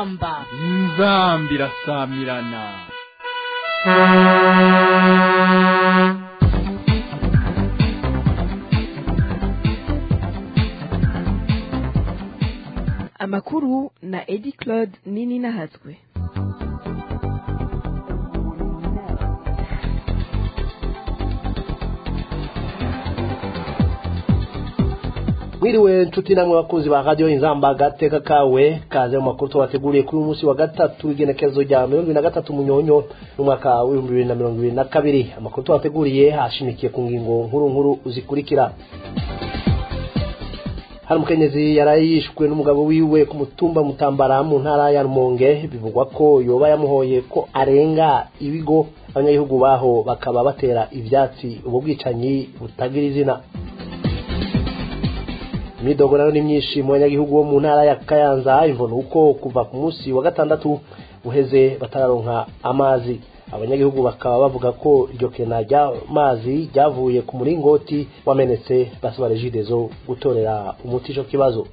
inzamba inzamba irasamirana amakuru na edi claude nini nahatswe mwiriwe nshuti namwe bakunzi ba radiyo inzamba gateka kawe kaze mu makuru tubateguriye kuri uyu munsi wa gatatu w'igenekerezo rya mirongo ibiri na gatatu munyonyo n'umwaka w'ibihumbi bibiri na mirongo ibiri na kabiri amakuru tubateguriye hashimikiye ku ngingo nkuru nkuru zikurikira hari umukenyezi yaraye yishwe n'umugabo wiwe ku mutumba mutambara mu ntara ya rumonge bivugwa ko yoba yamuhoye ko arenga ibigo abanyagihugu baho bakaba batera ivyatsi ubu bwicanyi butagira izina imidogo nayo ni myinshi mu banyagihugu bo mu ntara ya kayanza imvuna uko kuva ku munsi wa gatandatu uheze batararonka amazi abanyagihugu bakaba bavuga ko iryo kena ry'amazi ryavuye ku muringoti wamenetse basaba regidezo gutorera umuti ico kibazo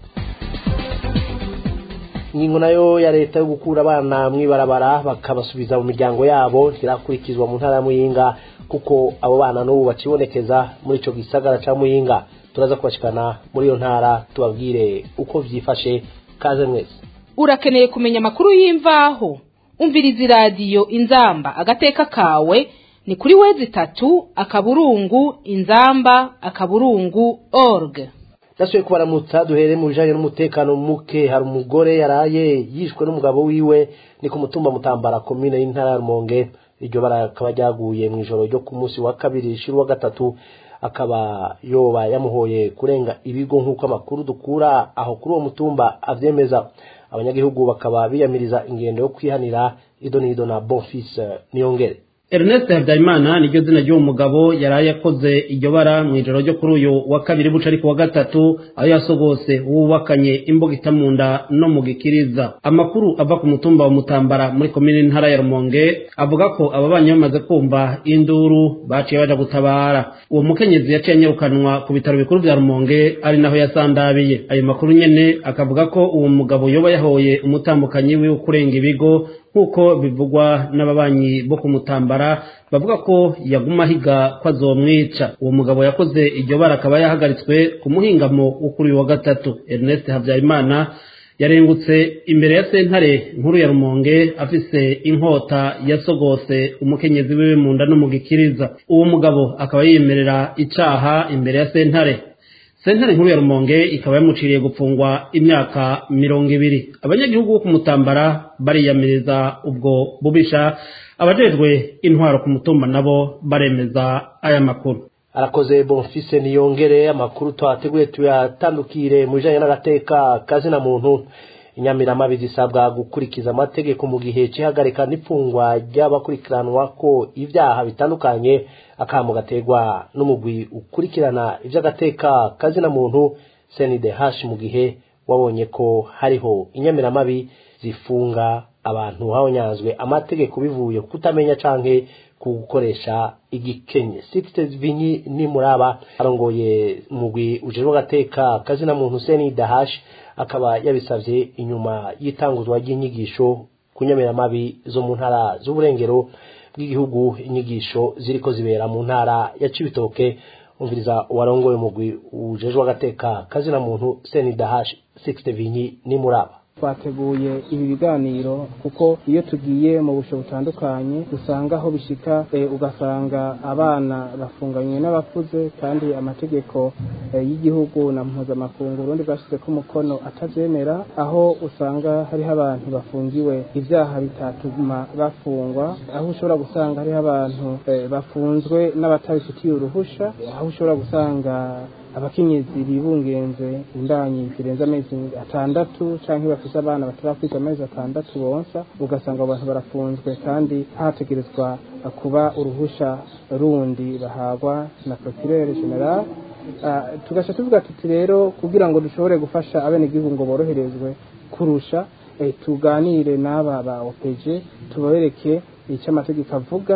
ingingo nayo ya leta yo gukura abana mw'ibarabara bakabasubiza mu miryango yabo ntirakurikizwa mu ntara ya muyinga kuko abo bana n'ubu bakibonekeza muri ico gisagara ca muyinga turaza kubashikana muri iyo ntara tubabwire uko vyifashe kaze mwese urakeneye kumenya amakuru y'imvaho umviriza iradiyo inzamba agateka kawe ni kuri wezi itatu akaburungu inzamba akaburungu org nasubiye kubaramutsa duhere mu bijanye n'umutekano muke hari umugore yaraye yishwe n'umugabo wiwe ni ku mutumba mutambara komine y'intara ya rumonge iryo bara rikaba ryaguye mu ijoro ryo ku munsi wa kabiri rishira uwa gatatu akaba yoba yamuhoye kurenga ibigo nk'uko amakuru dukura aho kuri uwo mutumba avyemeza abanyagihugu bakaba biyamiriza ingendo yo kwihanira ido n'ido na bonfils niyongere Ernest Habyarimana niryo zina ry'uwo mugabo yaraye akoze iryo bara mu ijoro ryo kuri uyu wa kabiri buca ariko wa gatatu aho yasogose wubakanye imboga itamunda no mu gikiriza amakuru ava ku mutumba wa Mutambara muri komine ntara ya Rumonge avuga ko aba banyi bamaze kumva induru baciye baja gutabara uwo mukenyezi yaciye anyarukanwa ku bitaro bikuru vya Rumonge ari naho yasandabiye ayo makuru nyene akavuga ko uwo mugabo yoba yahoye umutambukanyi wiwe kurenga ibigo nk'uko bivugwa n'ababanyi bo kumutambara bavuga ko yaguma ahiga ko azomwica uwo mugabo yakoze iryo bara akaba yahagaritswe ku muhingamo wo kuri uyu wa gatatu Ernest Habyarimana yarengutse imbere ya sentare nkuru ya Rumonge afise inkota yasogose umukenyezi wiwe mu nda no mu gikiriza uwo mugabo akaba yiyemerera icaha imbere ya sentare sentare nkuru ya rumonge ikaba yamuciriye gupfungwa imyaka mirongo ibiri abanyagihugu bo kumutambara bariyamiriza ubwo bubisha abajejwe intwaro ku mutumba nabo baremeza aya makuru arakoze bonfise niyongere amakuru twateguye tuyatandukire mu bijanye n'agateka kazina muntu inyamiramabi zisabwa gukurikiza amategeko mu gihe c'ihagarika n'ipfungwa ry'abakurikiranwa ko ivyaha bitandukanye akamo gategwa n'umugwi ukurikirana ivy'agateka kazina muntu CNDH mu gihe wabonye ko hariho inyamiramabi zifunga abantu habonyanzwe amategeko bivuye kutamenya canke ku gukoresha igikenye Sixte Vinyi ni muraba arongoye umugwi ujejwe agateka kazina muntu CNDH akaba yabisavye inyuma y'itanguzwa ry'inyigisho ku nyamiramabi zo mu ntara z'uburengero bw'igihugu inyigisho ziriko zibera mu ntara ya Cibitoke umviriza warongoye umugwi ujejwe agateka kazina muntu CNDH Sixte Vinyi ni muraba twateguye ibi biganiro kuko iyo tugiye mu busho butandukanye usanga aho bishika ugasanga abana bafunganywe n'abakuze kandi amategeko y'igihugu na mpuzamakungu urundi bwashyize ko umukono atabyemera aho usanga hariho abantu bafungiwe ibyaha bitatuma bafungwa aho ushobora gusanga hariho abantu bafunzwe n'abatabifitiye uruhusha aho ushobora gusanga abakenyezi bibungenze imbanyi zirenze amezi atandatu canke bafise abana batarakwiza amezi atandatu bonsa ugasanga abo bantu barafunzwe kandi hategerezwa kuba uruhusha rundi bahagwa na procureur general tugasha tuvuga tuti rero kugira ngo dushobore gufasha abenegihugu ngo boroherezwe kurusha tuganire n'aba ba OPG tubereke icyo amategeko avuga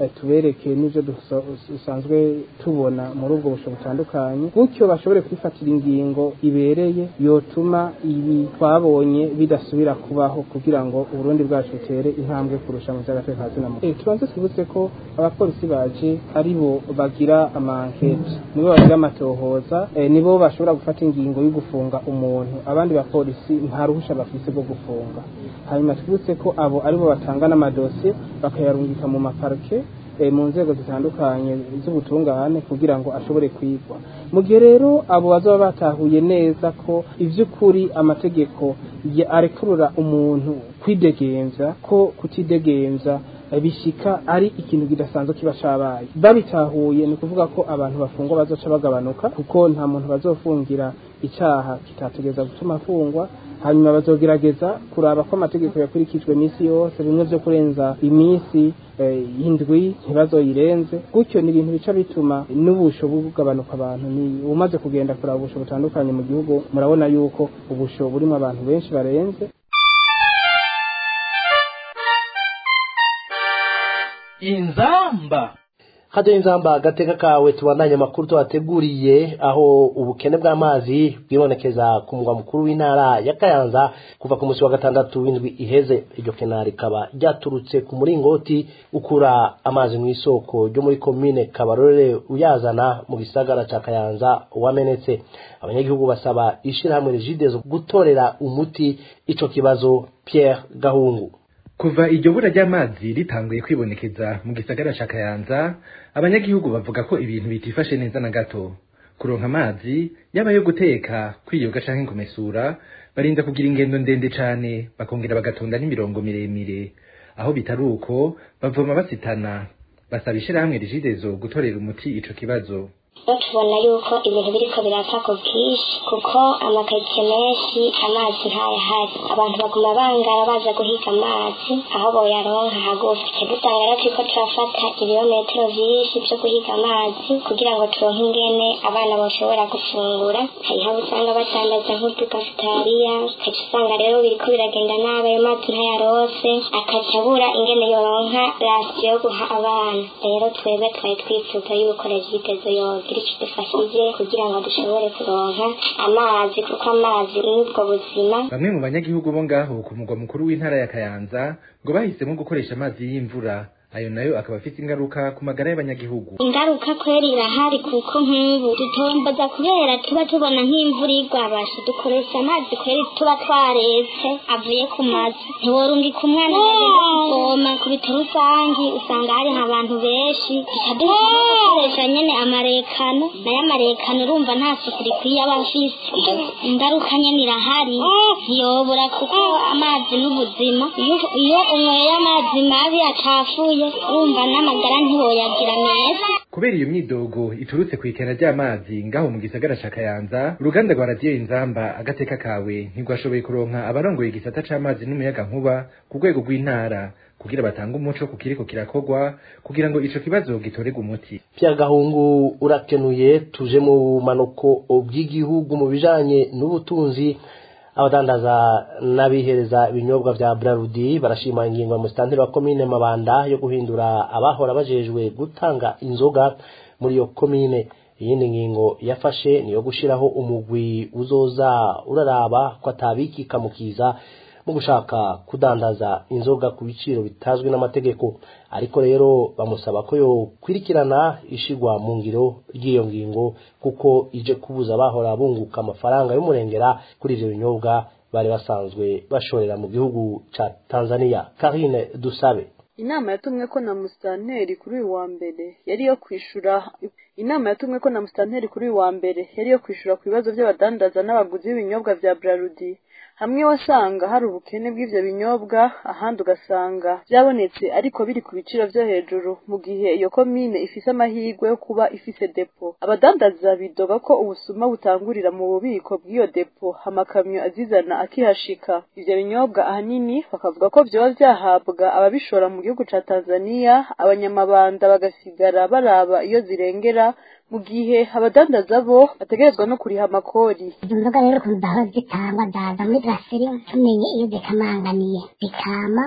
eh, tubereke n'ibyo duso- dusanzwe tubona muri ubwo busho butandukanye gutyo bashobore kwifatira ingingo ibereye yotuma ibi twabonye bidasubira kubaho kugira ngo uburundi bwacu butere intambwe kurusha mu by'agateka ka zina muntu. Eh, tubanze twibutse ko abapolisi baje ari bo bagira amankete nibo bagira amatohoza eh, nibo bashobora gufata ingingo yo gufunga umuntu abandi bapolisi nta ruhusha bafise rwo gufunga hanyuma twibutse ko abo aribo batanga n'amadosiye bakayarungika mu maparike eh, mu nzego zitandukanye z'ubutungane kugira ngo ashobore kwigwa mu gihe rero abo bazaba batahuye neza ko ivy'ukuri amategeko ya- arekurura umuntu kwidegemvya ko kutidegemvya eh, bishika ari ikintu kidasanzwe kiba cabaye babitahuye ni ukuvuga ko abantu bafungwa bazoca bagabanuka kuko nta muntu bazofungira icaha kitategeza gutuma afungwa hanyuma bazogerageza kuraba ko amategeko yakurikijwe iminsi yose bimwe vyo kurenza iminsi eh, y'indwi ntibazoyirenze gutyo ni ibintu bica bituma n'ubusho bugabanuka abantu ni umaze kugenda kuraba ubusho butandukanye mu gihugu murabona yuko ubusho burimo abantu benshi barenze inzamba hajyaho inzamba agateka kawe tubandanye amakuru tubateguriye aho ubukene bw'amazi bwibonekeza ku mugwa mukuru w'intara ya kayanza kuva ku munsi wa gatandatu w'indwi iheze iryo kena rikaba ryaturutse ku muringoti ukura amazi mu isoko ryo muri komine kabarore uyazana mu gisagara ca kayanza wamenetse abanyagihugu basaba ishirahamwe rigidezo gutorera umuti ico kibazo pierre gahungu kuva iryo bura ry'amazi ritanguye kwibonekeza mu gisagara ca kayanza abanyagihugu bavuga ko ibintu bitifashe neza na gato kuronka amazi yaba yo guteka kwiyoga canke kumesura barinda kugira ingendo ndende cane bakongera bagatonda n'imirongo miremire aho bitari uko bavoma basitana basaba ishirahamwe rigidezo gutorera umuti ico kibazo rero tubona yuko ibintu biriko birapfa ku bwinshi kuko amakaritsiye menshi amazi ntayahari abantu baguma bangara baza guhiga amazi aho boyaronka hagufi twe dusanga rero turiko turafata ibirometero vyinshi vyo guhiga amazi kugira ngo turonke ingene abana boshobora gufungura hariho abo usanga batandaza nk'udukafitariya ukaca usanga rero biriko biragenda nabi ayo mazi ntayarose akaca abura ingene yoronka rasiyo yo guha abana rero twebwe twari twifuza yuko regitezo yogira ico dufashije kugira ngo dushobore kuronka amazi kuko amazi ni ubwo buzima bamwe mu banyagihugu bo ngaho ku mugwa mukuru w'intara ya kayanza ngo bahisemo gukoresha amazi y'imvura ayo nayo akaba afite ingaruka ku magara y'abanyagihugu ingaruka kweri irahari kuko nk'ubu dutomboza kubera tuba tubona nk'imvura igwabasha dukoresha amazi kweri tuba twaretse avuye ku mazu ntiworungika umwana agenda kuvoma ku bitaro rusangi usanga hari abantu benshi bikaduha gukoresha nyene amarekano nayo amarekano urumva nta suku rikwiye aba afise ingaruka nyene irahari ntiyobora kuko amazi n'ubuzima iyo- iyo unyweye amazi mabi acafuye urumva n'amagara ntiwoyagira meza kubera iyo myidogo iturutse ku ikena ry'amazi ngaho mu gisagara ca kayanza uruganda rwa radiyo inzamba agateka kawe ntirwashoboye kuronka abarongoye igisata c'amazi n'umuyaga nkuba ku rwego rw'intara kugira batange umuco ku kiriko kirakorwa kugira ngo ico kibazo gitorerwe umuti Pierre Gahungu urakenuye tuje mu bumanuko bw'igihugu mu bijanye n'ubutunzi abadandaza n'abihereza ibinyobwa vya Brarudi barashima ingingo ya musitanteri wa komine Mabanda yo guhindura abahora bajejwe gutanga inzoga muri iyo komine iyindi ngingo yafashe niyo gushiraho umugwi uzoza uraraba ko atabikika mukiza mu gushaka kudandaza inzoga ku biciro bitazwi n'amategeko ariko rero bamusaba ko yo kwirikirana ishigwa mu ngiro ry'iyo ngingo kuko ije kubuza abahora bunguka amafaranga y'umurengera kuri ivyo binyobwa bari basanzwe bashorera mu gihugu ca Tanzania Karine Dusabe inama yatumwe ko na musitanteri kuri uyu wa mbere yari iyo kwishura inama yatumwe ko na musitanteri kuri uyu wa mbere yari iyo kwishura ku bibazo by'abadandaza n'abaguzi b'ibinyobwa vya Brarudi hamwe wasanga hari ubukene bw'ivyo binyobwa ahandi ugasanga byabonetse ariko biri ku biciro vyo hejuru mu gihe iyo komine ifise amahirwe yo kuba ifise depo abadandaza bidoga ko ubusuma butangurira mu bubiko bw'iyo depo amakamyo azizana akihashika ivyo binyobwa ahanini bakavuga ko vyoba vyahabwa ababishora mu gihugu ca Tanzania abanyamabanda bagasigara baraba iyo zirengera mu gihe abadandaza bo bategerezwa no kuriha amakori izo nzoga rero ukuntu zahora zitangwa zaza muri brasserie tumenye iyo zikamanganiye zikama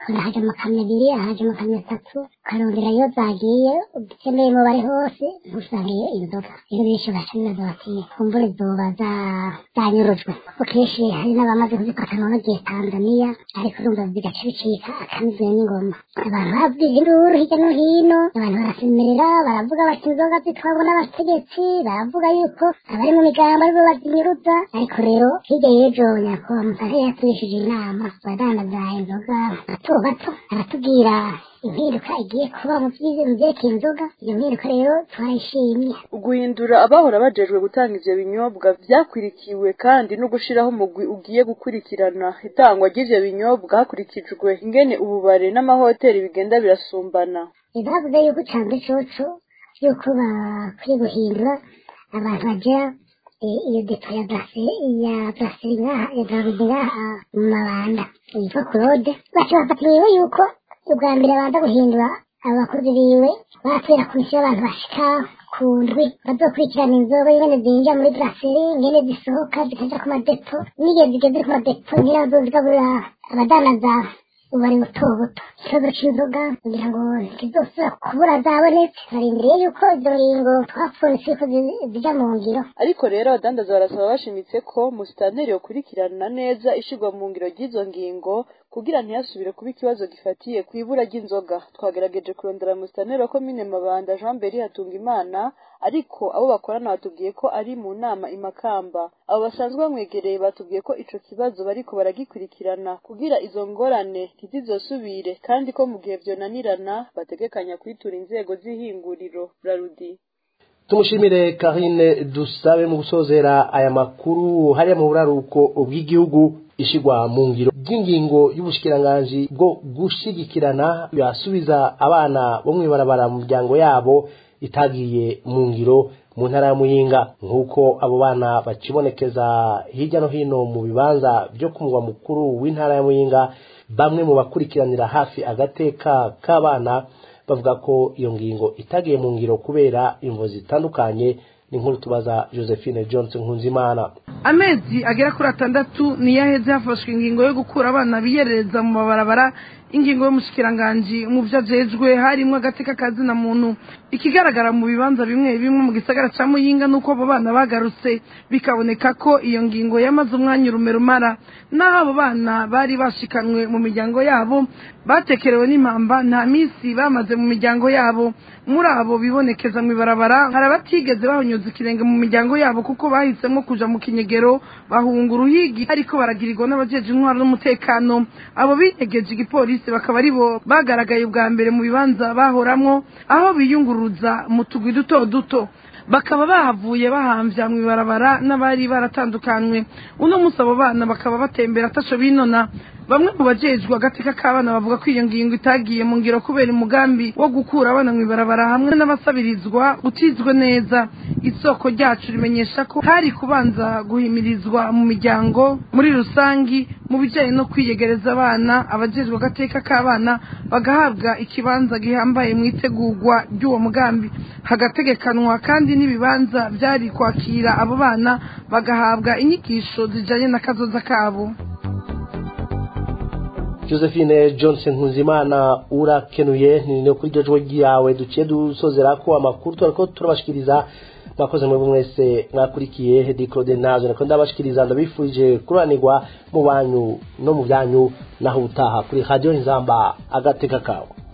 ukabona haje amakamyo abiri haje amakamyo atatu ukarondera iyo zagiye ukeneye umubare hose ntusangeyo inzoga rero benshi bashaniza bati kumbure zoba za- zanyurujwe kuko kenshi hari n'abamaze kuzifata none gihe tanzaniya ariko urumva bigaca bicika akamizwe n'ingoma abantu babwije induru hirya no hino abantu barasemerera baravuga bati inzoga zitwarwa n'abategetsi baravuga yuko abari mu migambo aribo bazinyuruza ariko rero hirya y'ejo nyakubahwa musare yatubishije inama abadandaza inzoga bato bato aratubwira impinduka igiye kuba mu byize mu byerekeye inzoga iyo mpinduka rero twarayishimye guhindura abahora bajejwe gutanga ivyo binyobwa vyakwirikiwe kandi no gushiraho umugwi ugiye gukurikirana itangwa ry'ivyo binyobwa hakurikijwe ingene ububare n'amahoteli bigenda birasumbana bavuze yuko canze coco yuko bakwiye guhindura abantu bagira eh, iyo depo ya brase ya brasserie ngaha ya brarudi ngaha mu mabanda yitwa claude baca bafata ingingo yuko ubwa mbere babanza guhindura abakozi biwe baratera komisiyo y'abantu bashika ku ndwi bazokurikirana inzoga ingene zinjira muri brasserie ingene zisohoka zikaja ku madepo n'igihe zigeze ku madepo nyine bazozigaburira abadanaza ubari buto buto ikibazo c'inzoga kugira ngo ntizosubira kubura zabonetse barindiriye yuko izo ngingo twapfunitse yuko zi- zija mu ngiro ariko rero abadandaza barasaba bashimitse ko musitanteri yokurikirana neza ishirwa mu ngiro ry'izo ngingo kugira ntihasubire kuba ikibazo gifatiye ku ibura ry'inzoga twagerageje kurondera musitanteri wa komine mabanda jean beri hatunga imana ariko abo bakorana batubwiye ko ari mu nama imakamba abo basanzwe bamwegereye batubwiye ko ico kibazo bariko baragikurikirana kugira izo ngorane ntizizosubire kandi ko mu gihe vyonanirana bategekanya kwitura inzego z'ihinguriro brarudi tumushimire karine dusabe mu gusozera aya makuru hariya mu buraruko bw'igihugu ishigwa mu ngiro ry'ingingo y'ubushikiranganji bwo gushigikirana yasubiza abana bo mw'ibarabara mu miryango yabo itagiye mu ngiro mu ntara ya muyinga nk'uko abo bana bakibonekeza hirya no hino mu bibanza byo ku mugwa mukuru w'intara ya muyinga bamwe mu bakurikiranira hafi agateka k'abana bavuga ko iyo ngingo itagiye mu ngiro kubera imvo zitandukanye ni nkuru tubaza josephine johnson nkunzimana amezi agera kuri atandatu niyo aheze hafashwe ingingo yo gukura abana biyerereza mu mabarabara ingingo y'umushikiranganji mu byo ajejwe harimo agateka kazina muntu ikigaragara mu bibanza bimwe bimwe mu gisagara ca muyinga nuko abo bana bagarutse bikaboneka ko iyo ngingo yamaze umwanya urumero umara naho abo bana bari bashikanwe mu miryango yabo batekerewe n'impamba nta minsi bamaze mu miryango yabo muri abo bibonekeza mu ibarabara hari abatigeze bahonyuza ikirenge mu miryango yabo kuko bahisemo kuja mu kinyegero bahunga uruhigi ariko baragirirwa n'abajeje intwaro n'umutekano abo binyegeje igipolisi bakaba ari bo bagaragaye ubwa mbere mu bibanza bahoramwo aho biyunguruza mu tugwi duto duto bakaba bahavuye bahambya mu ibarabara n'abari baratandukanywe uno munsi abo bana bakaba batembera atasho binona bamwe mu bajejwe agateka k'abana bavuga ko iyo ngingo itagiye mu ngiro kubera umugambi wo gukura abana mu ibarabara hamwe n'abasabirizwa utizwe neza isoko ryacu rimenyesha ko hari kubanza guhimirizwa mu miryango muri rusangi mu bijyanye no kwiyegereza abana abajejwe agateka k'abana bagahabwa ikibanza gihambaye mu itegurwa ry'uwo mugambi hagategekanwa kandi n'ibibanza byari kwakira abo bana bagahabwa inyigisho zijyanye n'akazoza kabo josephine johnson nkunzimana urakenuye ni no kuri iryo jwi ryawe duciye dusozera ko amakuru turiko turabashikiriza mwakoze mwebwe mwese mwakurikiye hedi claude nazo niko ndabashikiriza ndabifurije kuranirwa mu banyu no mu byanyu naho utaha kuri radio nzamba agateka kawe